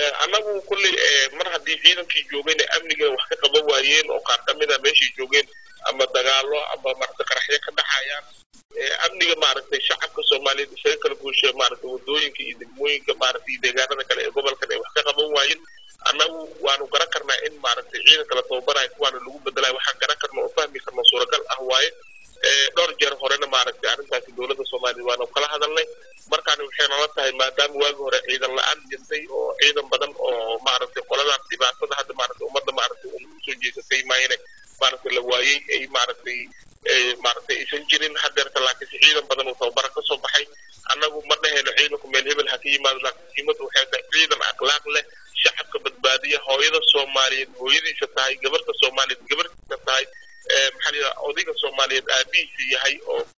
annagu kulley mar haddii ciidankii joogeen amniga wax ka qaban waayeen oo qaar kamid a meeshay joogeen ama dagaalo ama maaragtay qaraxyo ka dhaxayaan amniga maaragtay shacabka soomaaliyeed isaga kala guusha maaragtay wadooyinka iyo degmooyinka maaragtay iyo deegaanada kale ee gobolkan ay wax ka qaban waayeen annagu waanu garan karnaa in maaragtay ciidanka la tababarayo kuwaana lagu bedelayo waxaan garan karna oo fahmi karna suuragal ah waaye dhowr jeer horena maaragtay arrintaasi dowladda soomaaliya waanu kala hadalnay markaani waxay nala tahay maadaama waagi hore ciidan la-aan jirtay oo ciidan badan oo maaragtay qoladaas dhibaatada hadda maaragtay ummadda maaragtay usoo jeesatay maayne maaragtay la waayey ay maaragtay maaragtay aysan jirin hadeerta laakiinse ciidan badan uu tababara kasoo baxay annagu ma dhahayno ciidanku meel hebel ha ka yimaado laakiin muhiimadda waxay tahay ciidan akhlaaq leh shacabka badbaadiya hooyada soomaaliyeed hooyadiisa tahay gabarta soomaaliyeed gabartiisa tahay maxaa la yidhaha odayga soomaaliyeed aabihiisa yahay oo